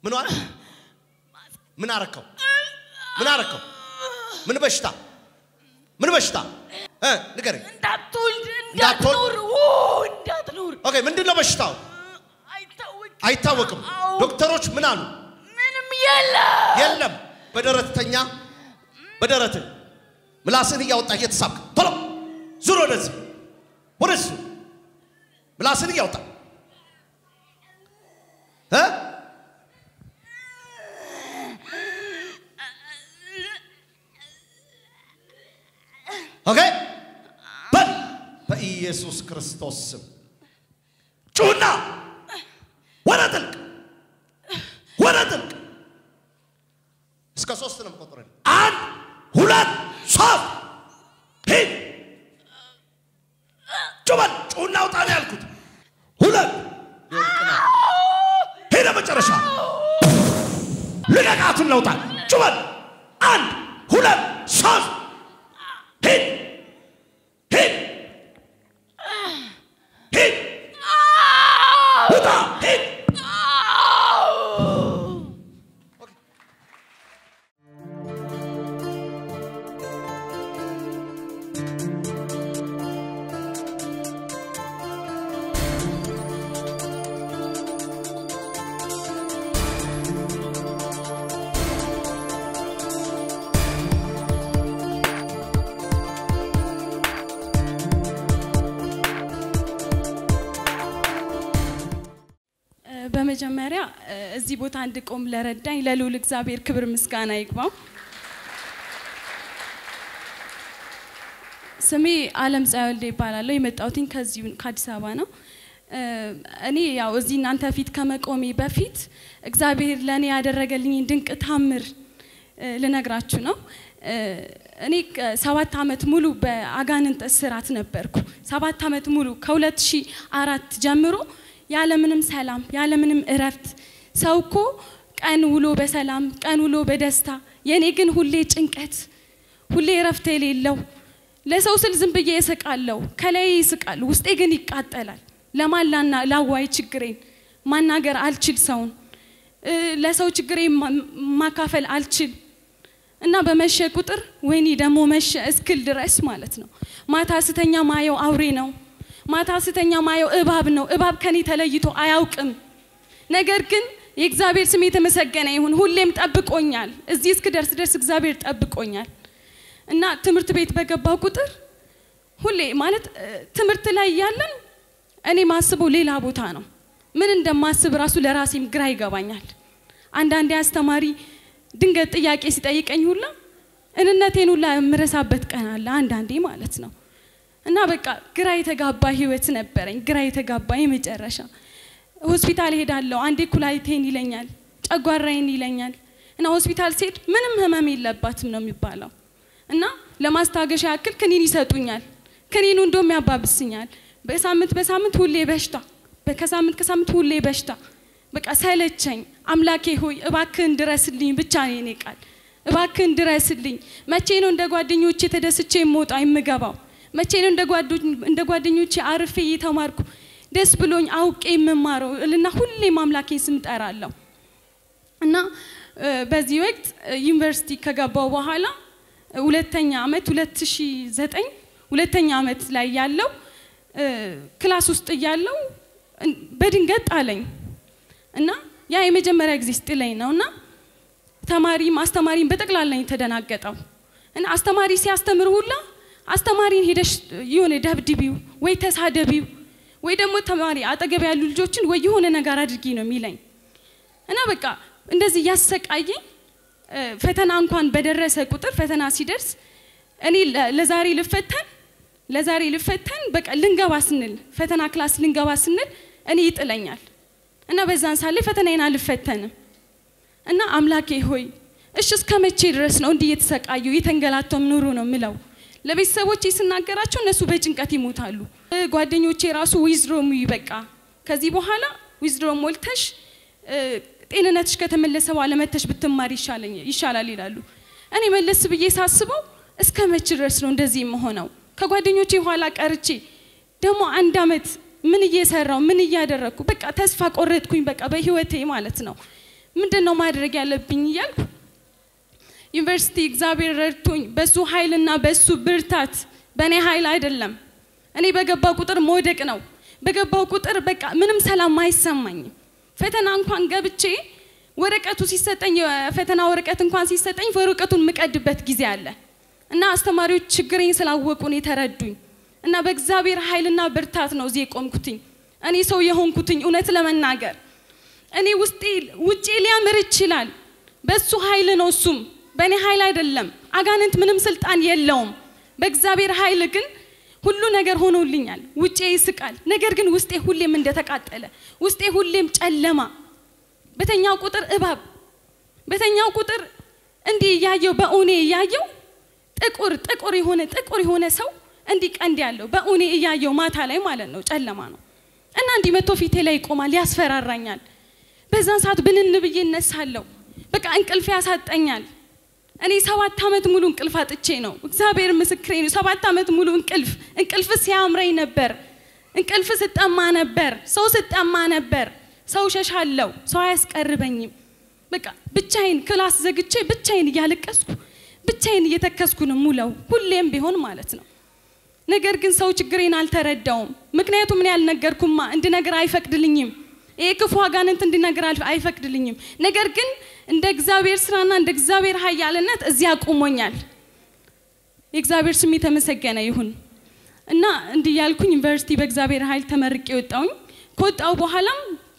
ምን ዋለ? ምን አረከው? ምን አረከው? ምን በሽታ? ምን በሽታ? እ ንገረኝ። እንዳትወልድ እንዳትወልድ? እንዳትኖር ኦ እንዳትኖር ኦኬ፣ ምንድን ነው በሽታው? አይታወቅም አይታወቅም። አዎ። ዶክተሮች ምን አሉ? ምንም የለም የለም። በደረት ተኛ። በደረት ምላስን እያወጣ እየተሳብክ ቶሎ ዙር፣ ወደዚህ ወደዚህ ዙር። ምላስን እያወጣ እ ኦኬ በል በኢየሱስ ክርስቶስ ስም ጩና ወደ ጥልቅ ወደ ጥልቅ እስከ ሶስት ነው የምቆጥረው። አንድ ሁለት ሶስት ሂድ ጩበል ጩና ውጣ ነው ያልኩት። ሁለት ሊወድቅ ነው። ሄደ መጨረሻ ልቀቃቱን ለውጣ ጩበል አንድ ሁለት ሶስት ሂድ ሂድ ሂድ ውጣ ሂድ በመጀመሪያ እ፣ እዚህ ቦታ እንድቆም ለረዳኝ ለልዑል እግዚአብሔር ክብር ምስጋና ይግባው። ስሜ አለም ፀሐይ ወልዴ ይባላለሁ። የመጣሁትኝ ከዚሁ ከአዲስ አበባ ነው። እ፣ እኔ ያው እዚህ እናንተ ፊት ከመቆሜ በፊት እግዚአብሔር ለእኔ ያደረገልኝን ድንቅ ታምር እ፣ ልነግራችሁ ነው። እ፣ እኔ ከ- ሰባት አመት ሙሉ በአጋንንት እስራት ነበርኩ። ሰባት አመት ሙሉ ከ2004 ጀምሮ ያለምንም ሰላም ያለምንም እረፍት ሰው እኮ ቀን ውሎ በሰላም ቀን ውሎ በደስታ የእኔ ግን ሁሌ ጭንቀት ሁሌ እረፍት የሌለው ለሰው ስል ዝም ብዬ እስቃለሁ፣ ከላይ ይስቃል፣ ውስጤ ግን ይቃጠላል። ለማን ላና ላዋይ ችግሬን ማናገር አልችል፣ ሰውን እ፣ ለሰው ችግሬን ማ- ማካፈል አልችል እና በመሸ ቁጥር ወይኔ ደግሞ መሸ እስክል ድረስ ማለት ነው። ማታ ስተኛ ማየው አውሬ ነው። ማታ ስተኛ ማየው እባብ ነው። እባብ ከኔ ተለይቶ አያውቅም። ነገር ግን የእግዚአብሔር ስም የተመሰገነ ይሁን። ሁሌም ጠብቆኛል። እዚህ እስክደርስ ድረስ እግዚአብሔር ጠብቆኛል እና ትምህርት ቤት በገባው ቁጥር ሁሌ ማለት እ፣ ትምህርት ላይ እያለን እኔ ማስበው ሌላ ቦታ ነው። ምን እንደማስብ ራሱ ለራሴም ግራ ይገባኛል። አንዳንዴ አስተማሪ ድንገት ጥያቄ ሲጠይቀኝ ሁላ እንነቴን ሁላ የምረሳበት ቀን አለ፣ አንዳንዴ ማለት ነው። እና በቃ ግራ የተጋባ ህይወት ነበረኝ። ግራ የተጋባ የመጨረሻ ሆስፒታል ሄዳለሁ። አንዴ ኩላሊቴን ይለኛል፣ ጨጓራዬን ይለኛል። እና ሆስፒታል ስሄድ ምንም ህመም የለባትም ነው የሚባለው። እና ለማስታገሻ ያክል ክኒን ይሰጡኛል። ክኒኑ እንደውም ያባብስኛል። በሳምንት በሳምንት ሁሌ በሽታ፣ ከሳምንት ከሳምንት ሁሌ በሽታ። በቃ ሰለቸኝ። አምላኬ ሆይ እባክህን ድረስልኝ ብቻ ነው የኔ ቃል። እባክህን ድረስልኝ። መቼ ነው እንደ ጓደኞቼ ተደስቼ የምወጣ የምገባው? መቼ ነው እንደ ጓዶ- እንደ ጓደኞቼ አርፌ እየተማርኩ ደስ ብሎኝ አውቄ የምማረው እልና ሁሌም አምላኬን ስም ጠራለሁ። እና እ፣ በዚህ ወቅት እ፣ ዩኒቨርሲቲ ከገባው በኋላ እ፣ ሁለተኛ አመት 2009 ሁለተኛ አመት ላይ ያለው እ፣ ክላስ ውስጥ እያለው እን- በድንገት ጣለኝ እና ያ የመጀመሪያ ጊዜ ስጥለኝ ነው እና ተማሪም አስተማሪም በጠቅላላ የተደናገጠው እና አስተማሪ ሲያስተምር ሁላ አስተማሪን ሄደሽ የሆነ ደብድቢው ወይ ተሳደቢው ወይ ደግሞ ተማሪ አጠገብ ያሉ ልጆችን ወይ የሆነ ነገር አድርጊ ነው የሚለኝ እና በቃ እንደዚህ እያሰቃየኝ እ፣ ፈተና እንኳን በደረሰ ቁጥር ፈተና ሲደርስ እኔ ለ- ለዛሬ ልፈተን ለዛሬ ልፈተን በቃ ልንገባ ስንል ፈተና ክላስ ልንገባ ስንል እኔ ይጥለኛል እና በዛን ሳለ ፈተናዬን አልፈተንም እና አምላኬ ሆይ እሺ እስከ መቼ ድረስ ነው እንዲህ እየተሰቃዩ እየተንገላተው ኑሩ ነው ምለው ለቤተሰቦቼ ስናገራቸው እነሱ በጭንቀት ይሞታሉ እ፣ ጓደኞቼ ራሱ ዊዝድሮም በቃ ከዚህ በኋላ ዊዝድሮም ሞልተሽ እ፣ ጤንነትሽ ከተመለሰ በኋላ መተሽ ብትማር ይሻለኝ ይሻላል ይላሉ እኔ መለስ ብዬ ሳስበው እስከ መቼ ድረስ ነው እንደዚህ የምሆነው ከጓደኞቼ ኋላ ቀርቼ ደግሞ አንድ አመት ምን እየሰራው ምን እያደረግኩ በቃ ተስፋ ቆረጥኩኝ በቃ በህይወቴ ማለት ነው ምንድን ነው ማድረግ ያለብኝ እያልኩ ዩኒቨርሲቲ እግዚአብሔር ረድቶኝ በሱ ኃይልና በሱ ብርታት በእኔ ኃይል አይደለም። እኔ በገባው ቁጥር መውደቅ ነው። በገባው ቁጥር በቃ ምንም ሰላም አይሰማኝም። ፈተና እንኳን ገብቼ ወረቀቱ ሲሰጠኝ የፈተና ወረቀት እንኳን ሲሰጠኝ ወረቀቱን የምቀድበት ጊዜ አለ እና አስተማሪዎች ችግሬን ስላወቁ ነው የተረዱኝ እና በእግዚአብሔር ኃይልና ብርታት ነው እዚህ የቆምኩትኝ እኔ ሰው የሆንኩትኝ እውነት ለመናገር እኔ ውስጤ ውጪ ሊያምር ይችላል። በሱ ኃይል ነው። እሱም በእኔ ኃይል አይደለም። አጋንንት ምንም ስልጣን የለውም። በእግዚአብሔር ኃይል ግን ሁሉ ነገር ሆኖልኛል። ውጬ ይስቃል፣ ነገር ግን ውስጤ ሁሌም እንደተቃጠለ፣ ውስጤ ሁሌም ጨለማ። በተኛው ቁጥር እባብ፣ በተኛው ቁጥር እንዲህ እያየው በእውኔ እያየው ጥቁር ጥቁር የሆነ ጥቁር የሆነ ሰው እንዲህ ቀንድ ያለው በእውኔ እያየው ማታ ላይ ማለት ነው፣ ጨለማ ነው እና እንዲህ መቶ ፊቴ ላይ ይቆማል፣ ያስፈራራኛል። በዛን ሰዓት ብንን ብዬ እነሳለሁ። በቃ እንቅልፍ ያሳጠኛል። እኔ ሰባት ዓመት ሙሉ እንቅልፍ አጥቼ ነው። እግዚአብሔር ምስክሬ ነው። ሰባት ዓመት ሙሉ እንቅልፍ እንቅልፍ ሲያምረኝ ነበር። እንቅልፍ ስጠማ ነበር። ሰው ስጠማ ነበር። ሰው ሸሻለው። ሰው አያስቀርበኝም። በቃ ብቻዬን ክላስ ዘግቼ ብቻዬን እያለቀስኩ ብቻዬን እየተከስኩ ነው ሙለው ሁሌም ቢሆን ማለት ነው። ነገር ግን ሰው ችግሬን አልተረዳውም። ምክንያቱም እኔ ያልነገርኩማ እንድነግር አይፈቅድልኝም። ይሄ ክፉ አጋንንት እንድነግር አልፈ- አይፈቅድልኝም። ነገር ግን እንደ እግዚአብሔር ስራና እንደ እግዚአብሔር ኃያልነት እዚህ አቁሞኛል። የእግዚአብሔር ስም የተመሰገነ ይሁን እና እንዲህ ያልኩኝ ዩኒቨርሲቲ በእግዚአብሔር ኃይል ተመርቄ ወጣሁኝ። ከወጣሁ በኋላም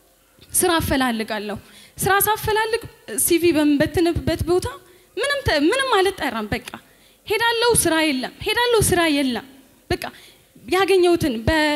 ስራ አፈላልጋለሁ። ስራ ሳፈላልግ ሲቪ በምበትንበት ቦታ ምንም ተ- ምንም አልጠራም። በቃ ሄዳለሁ፣ ስራ የለም። ሄዳለሁ፣ ስራ የለም። በቃ ያገኘሁትን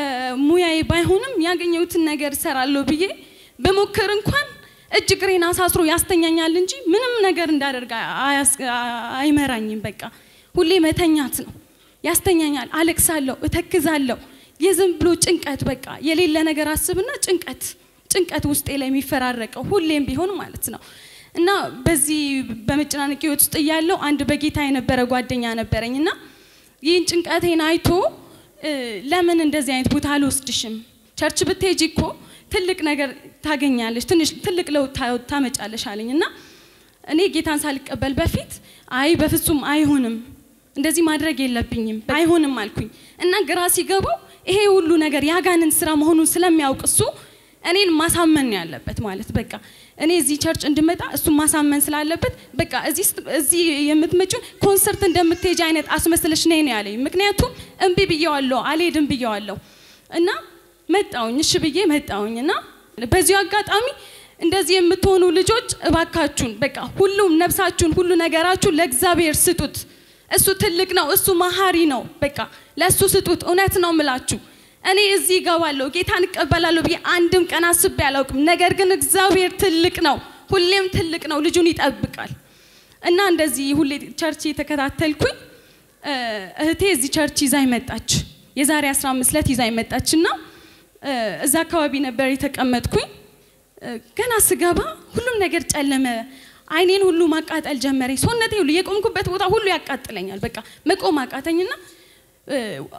በሙያዬ ባይሆንም ያገኘሁትን ነገር እሰራለሁ ብዬ በሞክር እንኳን እጅ እግሬን አሳስሮ ያስተኛኛል እንጂ ምንም ነገር እንዳደርግ አያስ- አይመራኝም። በቃ ሁሌ መተኛት ነው። ያስተኛኛል፣ አለቅሳለሁ፣ እተክዛለሁ። የዝም ብሎ ጭንቀት በቃ የሌለ ነገር አስብና ጭንቀት ጭንቀት ውስጤ ላይ የሚፈራረቀው ሁሌም ቢሆን ማለት ነው። እና በዚህ በመጨናነቅ ህይወት ውስጥ እያለሁ አንድ በጌታ የነበረ ጓደኛ ነበረኝ እና ይህን ጭንቀቴን አይቶ እ፣ ለምን እንደዚህ አይነት ቦታ አልወስድሽም? ቸርች ብትሄጂ እኮ ትልቅ ነገር ታገኛለሽ፣ ትንሽ ትልቅ ለውጥ ታ- ታመጫለሽ አለኝ እና እኔ ጌታን ሳልቀበል በፊት አይ በፍጹም አይሆንም፣ እንደዚህ ማድረግ የለብኝም አይሆንም አልኩኝ እና ግራ ሲገባው ይሄ ሁሉ ነገር የአጋንንት ስራ መሆኑን ስለሚያውቅ እሱ እኔን ማሳመን ነው ያለበት ማለት በቃ እኔ እዚህ ቸርች እንድመጣ እሱ ማሳመን ስላለበት በቃ እዚህ ስት- እዚህ የምትመጪው ኮንሰርት እንደምትሄጂ አይነት አስመስለሽ ነይ ነው ያለኝ። ምክንያቱም እምቢ ብየዋለሁ፣ አልሄድም ብየዋለሁ እና መጣውኝ እሺ ብዬ መጣውኝ እና በዚሁ አጋጣሚ እንደዚህ የምትሆኑ ልጆች እባካችሁን በቃ ሁሉም ነፍሳችሁን ሁሉ ነገራችሁን ለእግዚአብሔር ስጡት። እሱ ትልቅ ነው፣ እሱ መሀሪ ነው። በቃ ለእሱ ስጡት። እውነት ነው ምላችሁ እኔ እዚህ እገባለሁ ጌታን እቀበላለሁ ብዬ አንድም ቀን አስቤ አላውቅም። ነገር ግን እግዚአብሔር ትልቅ ነው፣ ሁሌም ትልቅ ነው፣ ልጁን ይጠብቃል። እና እንደዚህ ሁሌ ቸርች የተከታተልኩኝ እ፣ እህቴ እዚህ ቸርች ይዛኝ መጣች። የዛሬ 15 ዕለት ይዛኝ መጣች እና እ፣ እዛ አካባቢ ነበር የተቀመጥኩኝ። እ፣ ገና ስገባ ሁሉም ነገር ጨለመ። አይኔን ሁሉ ማቃጠል ጀመረኝ። ሰውነቴ ሁሉ የቆምኩበት ቦታ ሁሉ ያቃጥለኛል። በቃ መቆም አቃተኝና እ፣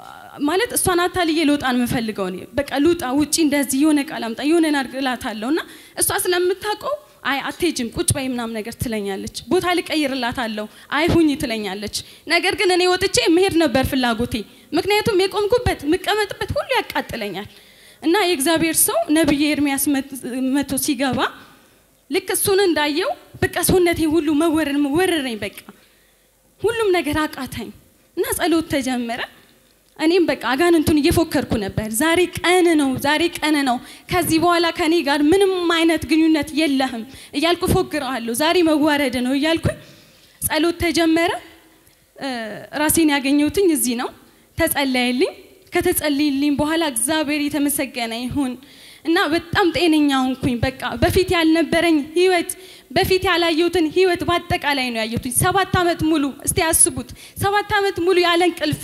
ማለት እሷን አታልዬ ልወጣ ነው የምፈልገው እኔ በቃ ልውጣ ውጪ እንደዚህ የሆነ ቃል አምጣ የሆነ ናድግላታለሁ እና እሷ ስለምታውቀው አይ አትሄጂም ቁጭ በይ ምናምን ነገር ትለኛለች። ቦታ ልቀይርላታለሁ አይ ሁኝ ትለኛለች። ነገር ግን እኔ ወጥቼ መሄድ ነበር ፍላጎቴ። ምክንያቱም የቆምኩበት የምቀመጥበት ሁሉ ያቃጥለኛል እና የእግዚአብሔር ሰው ነብይ ኤርሚያስ መት- መቶ ሲገባ ልክ እሱን እንዳየው በቃ ሰውነቴ ሁሉ መወረር ወረረኝ። በቃ ሁሉም ነገር አቃተኝ እና ጸሎት ተጀመረ። እኔም በቃ አጋንንቱን እየፎከርኩ ነበር። ዛሬ ቀን ነው፣ ዛሬ ቀን ነው። ከዚህ በኋላ ከኔ ጋር ምንም አይነት ግንኙነት የለህም እያልኩ ፎግረዋለሁ። ዛሬ መዋረድ ነው እያልኩኝ ጸሎት ተጀመረ። እ፣ ራሴን ያገኘሁትኝ እዚህ ነው። ተጸለየልኝ። ከተጸለየልኝ በኋላ እግዚአብሔር የተመሰገነ ይሁን እና በጣም ጤነኛ ሆንኩኝ። በቃ በፊት ያልነበረኝ ህይወት በፊት ያላየሁትን ህይወት በአጠቃላይ ነው ያየሁትኝ። ሰባት ዓመት ሙሉ እስቲ ያስቡት፣ ሰባት ዓመት ሙሉ ያለ እንቅልፍ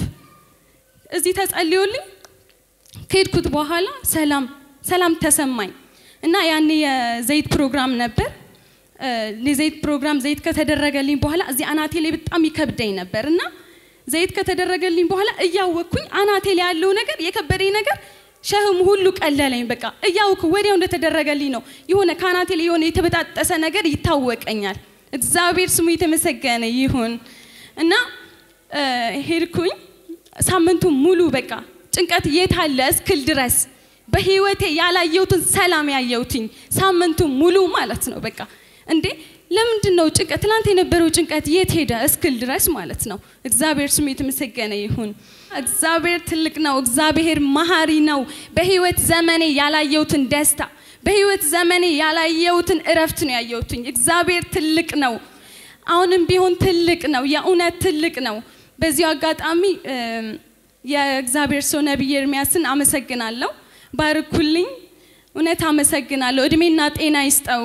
እዚህ ተጸልዮልኝ ከሄድኩት በኋላ ሰላም ሰላም ተሰማኝ እና ያኔ የዘይት ፕሮግራም ነበር። እ፣ የዘይት ፕሮግራም ዘይት ከተደረገልኝ በኋላ እዚህ አናቴ ላይ በጣም ይከብደኝ ነበር እና ዘይት ከተደረገልኝ በኋላ እያወቅኩኝ አናቴ ላይ ያለው ነገር የከበደኝ ነገር ሸህሙ ሁሉ ቀለለኝ። በቃ እያውኩ ወዲያው እንደተደረገልኝ ነው። የሆነ ካናቴ ላይ የሆነ የተበጣጠሰ ነገር ይታወቀኛል። እግዚአብሔር ስሙ የተመሰገነ ይሁን እና እ፣ ሄድኩኝ። ሳምንቱ ሙሉ በቃ ጭንቀት የት አለ እስክል ድረስ በህይወቴ ያላየሁትን ሰላም ያየሁትኝ ሳምንቱ ሙሉ ማለት ነው። በቃ እንዴ ለምንድን ነው ጭንቀት ትናንት የነበረው ጭንቀት የት ሄደ እስክል ድረስ ማለት ነው። እግዚአብሔር ስሙ የተመሰገነ ይሁን። እግዚአብሔር ትልቅ ነው። እግዚአብሔር መሀሪ ነው። በህይወት ዘመኔ ያላየሁትን ደስታ በህይወት ዘመኔ ያላየሁትን እረፍት ነው ያየሁትኝ። እግዚአብሔር ትልቅ ነው። አሁንም ቢሆን ትልቅ ነው። የእውነት ትልቅ ነው። በዚሁ አጋጣሚ እም፣ የእግዚአብሔር ሰው ነቢይ ኤርሚያስን አመሰግናለሁ። ባርኩልኝ። እውነት አመሰግናለሁ። እድሜና ጤና ይስጠው።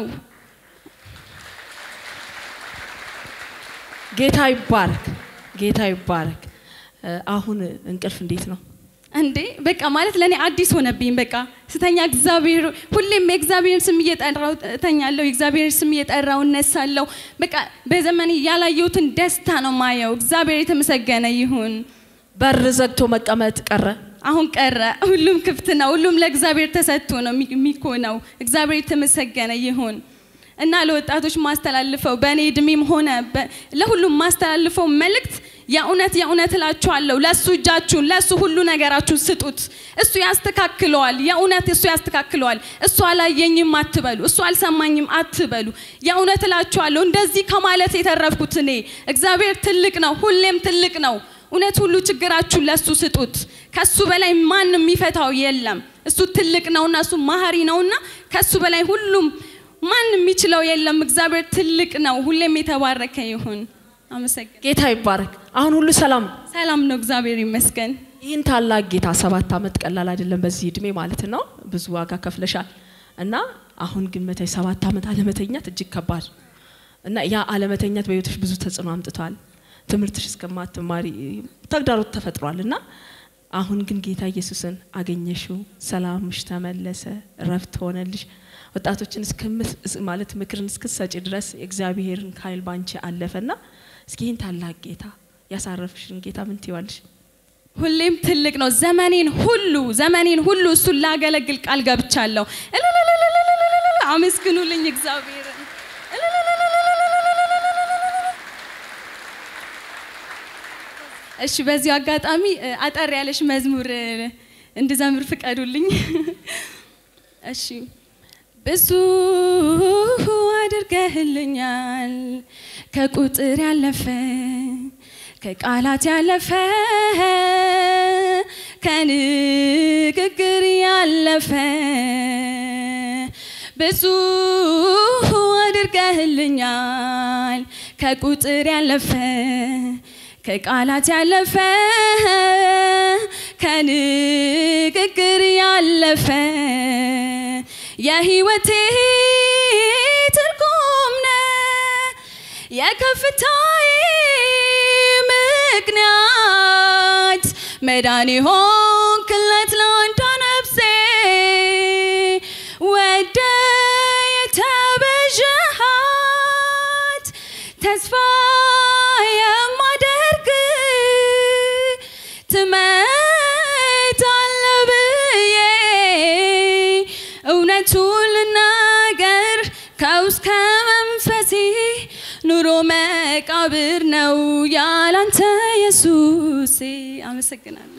ጌታ ይባረክ፣ ጌታ ይባረክ። እ፣ አሁን እንቅልፍ እንዴት ነው? እንዴ በቃ ማለት ለእኔ አዲስ ሆነብኝ። በቃ ስተኛ እግዚአብሔር ሁሌም የእግዚአብሔርን ስም እየጠራው እተኛለሁ። የእግዚአብሔር ስም እየጠራው እነሳለሁ። በቃ በዘመኔ ያላየሁትን ደስታ ነው ማየው። እግዚአብሔር የተመሰገነ ይሁን። በር ዘግቶ መቀመጥ ቀረ። አሁን ቀረ። ሁሉም ክፍት ነው። ሁሉም ለእግዚአብሔር ተሰጥቶ ነው የሚ- የሚኮነው። እግዚአብሔር የተመሰገነ ይሁን እና ለወጣቶች ማስተላልፈው በእኔ እድሜም ሆነ በ- ለሁሉም ማስተላልፈው መልእክት የእውነት የእውነት እላችኋለሁ፣ ለእሱ እጃችሁን ለእሱ ሁሉ ነገራችሁን ስጡት። እሱ ያስተካክለዋል። የእውነት እሱ ያስተካክለዋል። እሱ አላየኝም አትበሉ፣ እሱ አልሰማኝም አትበሉ። የእውነት እላችኋለሁ እንደዚህ ከማለት የተረፍኩት እኔ እግዚአብሔር ትልቅ ነው፣ ሁሌም ትልቅ ነው። እውነት ሁሉ ችግራችሁን ለሱ ስጡት። ከሱ በላይ ማንም የሚፈታው የለም። እሱ ትልቅ ነውና እሱ ማህሪ ነውና ከሱ በላይ ሁሉም ማንም የሚችለው የለም። እግዚአብሔር ትልቅ ነው። ሁሌም የተባረከ ይሁን። አመሰግን። ጌታ ይባረክ። አሁን ሁሉ ሰላም ነው። ሰላም ነው። እግዚአብሔር ይመስገን። ይህን ታላቅ ጌታ ሰባት ዓመት ቀላል አይደለም፣ በዚህ እድሜ ማለት ነው። ብዙ ዋጋ ከፍለሻል እና አሁን ግን መተይ ሰባት ዓመት አለመተኛት እጅግ ከባድ እና ያ አለመተኛት በህይወትሽ ብዙ ተጽዕኖ አምጥቷል። ትምህርትሽ እስከማትማሪ ተግዳሮት ተፈጥሯል እና አሁን ግን ጌታ ኢየሱስን አገኘሽው፣ ሰላምሽ ተመለሰ፣ እረፍት ሆነልሽ። ወጣቶችን እስከምት- ማለት ምክርን እስክትሰጪ ድረስ የእግዚአብሔርን ኃይል ባንቺ አለፈና እስኪ ይህን ታላቅ ጌታ ያሳረፍሽን ጌታ ምን ትይዋለሽ? ሁሌም ትልቅ ነው። ዘመኔን ሁሉ ዘመኔን ሁሉ እሱን ላገለግል ቃል ገብቻለሁ። እልልልልልልልልልል አመስግኑልኝ እግዚአብሔርን። እሺ፣ በዚሁ አጋጣሚ እ፣ አጠር ያለሽ መዝሙር እ፣ እንድዘምር ፍቀዱልኝ። እሺ ብዙ አድርገህልኛል ከቁጥር ያለፈ ከቃላት ያለፈ ከንግግር ያለፈ ብዙ አድርገህልኛል ከቁጥር ያለፈ ከቃላት ያለፈ ከንግግር ያለፈ የህይወቴ ትርጉም ነህ የከፍታዬ ምክንያት መዳን ሆንክለት ለአንዷ ነፍሴ ወደ የተቤዠሃት ተስፋ የማደርግ ትመጣለህ ብዬ እውነቱን ልናገር ከውስጥ ከመንፈሴ ኑሮ መቃብር ነው ያላንተ ኢየሱሴ። አመሰግናለሁ።